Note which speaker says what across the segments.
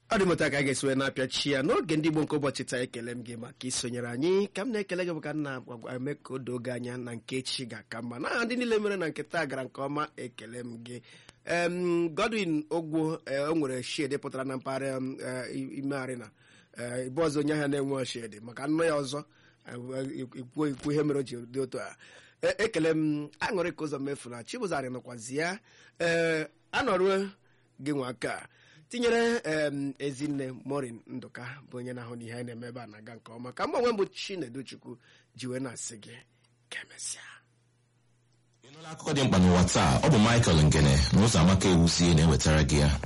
Speaker 1: ọ dị mụta ka a ga-esi wee na-apịachi ya n'oge ndị Igbo nke ụbọchị taa ekele m gị maka isonyere anyị ka m na-ekele gị bụ ka m na-eme ka o doo gị anya na nke echi ga-aka mma n'aha ndị niile mere na nke taa gara nke ọma ekele m gị em Godwin Ogwo o nwere shedi pụtara na mpaghara ime arịna ibe ọzọ onye ahịa na-enwe shedi maka nnụ ya ọzọ ikwu ikwu ihe mere o ji dị otu a ekele m aṅụrị ka ụzọ mefu na Chibụzarị nọkwazi ya ee anọruo gị nwa aka tinyere ezinne morin ndụka bụ onye na-ahụ n'ihe anyị na-eme ebe a na-aga nke ọma ka mgbanwe mbụ Chinedu Chukwu ji wee na-asị gị ka emesịa
Speaker 2: ịnụla akụkọ dị mkpa n'ụwa taa ọ bụ Michael Ngene na ụzọ amaka ewuzie na-ewetara gị ya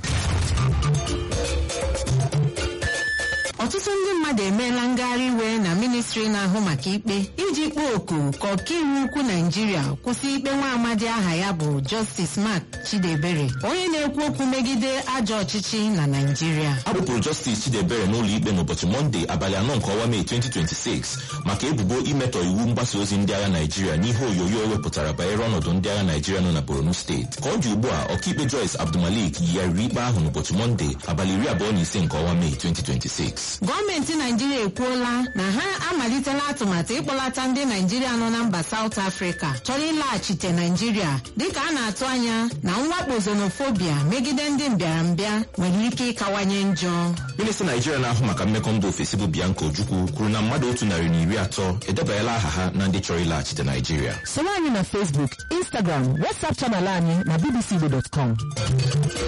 Speaker 3: ọtụtụ ndị mmadụ emeela ngagharị iwe na ministri na-ahụ maka ikpe iji kpọọ oku ka ọkaiwu ukwu naijiria kwụsị ikpe nwa amadi aha ya bụ Justice Mark Chidebere onye na-ekwu okwu megide ajọ ọchịchị na naijiria
Speaker 2: a kpụpụrụ Justice Chidebere n'ụlọ ikpe n'ụbọchị Mọnde abalị anọ nke ọnwa Mee 2026 maka ebubo imetọ iwu mgbasa ozi ndị agha naijiria n'ihe onyonyo o wepụtara banyere ọnọdụ ndị agha naijiria nọ na Borno steeti ka ọ dị ugbu a ọkaikpe Joyce Abdulmalik yigharịrị ikpe ahụ n'ụbọchị Mọnde abalị iri abụọ na ise nke ọnwa Mee 2026
Speaker 3: gọọmenti naijiria ekwuola na ha amalitela atụmatụ ịkpọlata ndị naijiria nọ na mba South Africa chọrọ ịlaghachite naijiria dịka a na-atụ anya na mwakpo xenofobia megide ndị mbịarambịa nwere ike ịkawanye njọ
Speaker 2: minista naijiria na-ahụ maka mmekọ mba ofesi bụ Bianca Ojukwu kwuru na mmadụ otu narị na iri atọ edebanyela aha ha na ndị chọrọ ịlaghachite naijiria
Speaker 4: soro anyị na Facebook Instagram WhatsApp chanel anyị na bbcigbo.com